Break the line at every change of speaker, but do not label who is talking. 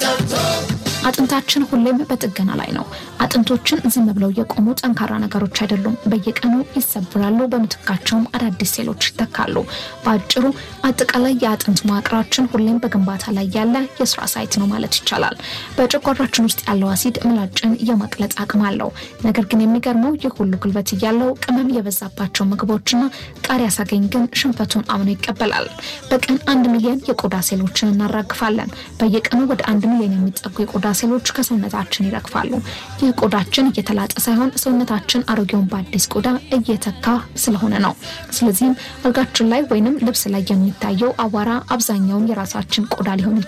አጥንታችን ሁሌም በጥገና ላይ ነው። አጥንቶችን ዝም ብለው የቆሙ ጠንካራ ነገሮች አይደሉም። በየቀኑ ይሰብራሉ፣ በምትካቸውም አዳዲስ ሴሎች ይተካሉ። በአጭሩ አጠቃላይ የአጥንት መዋቅራችን ሁሌም በግንባታ ላይ ያለ የስራ ሳይት ነው ማለት ይቻላል። በጨጓራችን ውስጥ ያለው አሲድ ምላጭን የማቅለጥ አቅም አለው። ነገር ግን የሚገርመው ይህ ሁሉ ጉልበት እያለው ቅመም የበዛባቸው ምግቦችና ቃሪያ ሳገኝ ግን ሽንፈቱን አምኖ ይቀበላል። በቀን አንድ ሚሊዮን የቆዳ ሴሎችን እናራግፋለን። በየቀኑ ወደ አንድ ሚሊዮን የሚጠጉ የቆዳ ሴሎች ከሰውነታችን ይረግፋሉ። ይህ ቆዳችን እየተላጠ ሳይሆን ሰውነታችን አሮጌውን በአዲስ ቆዳ እየተካ ስለሆነ ነው። ስለዚህም አልጋችን ላይ ወይንም ልብስ ላይ የሚታየው አቧራ አብዛኛውን የራሳችን ቆዳ ሊሆን